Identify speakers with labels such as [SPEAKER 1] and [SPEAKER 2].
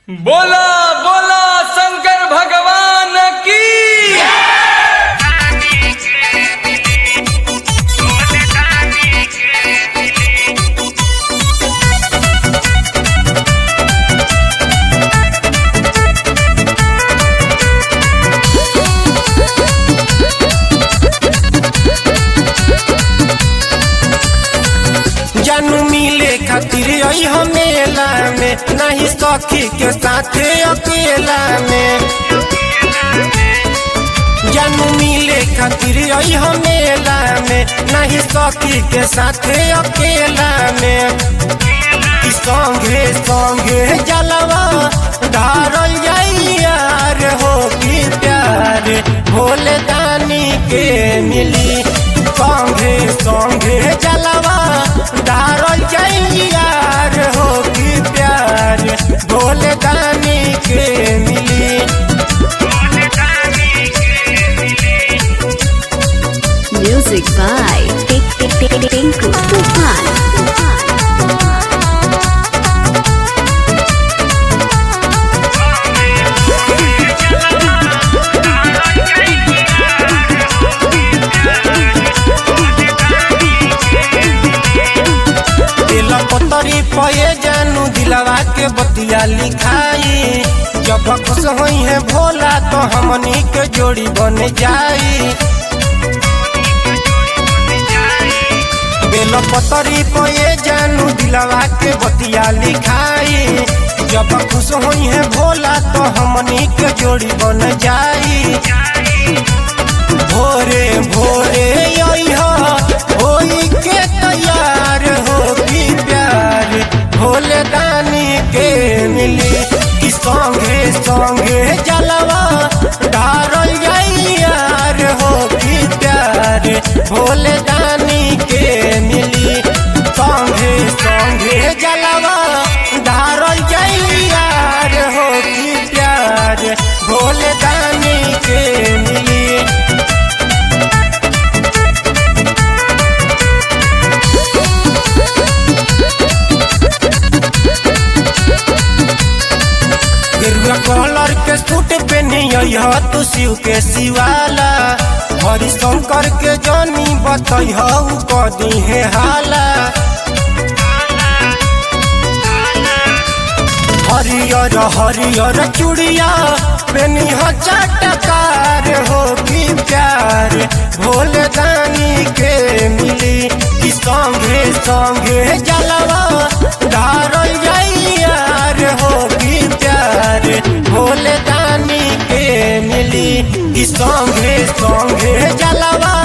[SPEAKER 1] बोला बोला शंकर भगवान की
[SPEAKER 2] जानू मिले खातिर आई हम मेला में नहीं सखी के साथे अकेला में जानू मिले खातिर आई हम मेला में नहीं सखी के साथे अकेला में कि संगे संगे जलवा धारल जाई यार हो की प्यार भोले दानी के मिली संगे संगे जलवा धारल जाई यार हो की प्यार भोले दानी के मिली
[SPEAKER 3] Music by Tinku Tufan.
[SPEAKER 2] दिल पतरी पये जानू दिलवा के बतिया लिखाई जब खुश होई है भोला तो हमनी के जोड़ी बन जाई बेल पतरी पये जानू दिलवा के बतिया लिखाई जब खुश होई है भोला तो हमनी के जोड़ी बन जाई भोरे भोरे आई हो होई के तैयार हो की प्यार भोले दानी के मिली कि संगे संगे जलवा डारल जाई यार हो की प्यार भोले दानी के मिली संगे संगे जलवा डारल जाई यार हो की प्यार भोले दानी के मिली गेरुआ कलर के सूट पहनी हो तू शिव के शिवाला हरिशंकर के जानी बतई हो कदी है हाला हरियर हरियर चूड़िया पेनी हो चटकार हो की प्यार भोले दानी के मिली कि संगे संगे जलवा धारल जाई यार हो की प्यार भोले दानी के मिली कि संगे संगे जलवा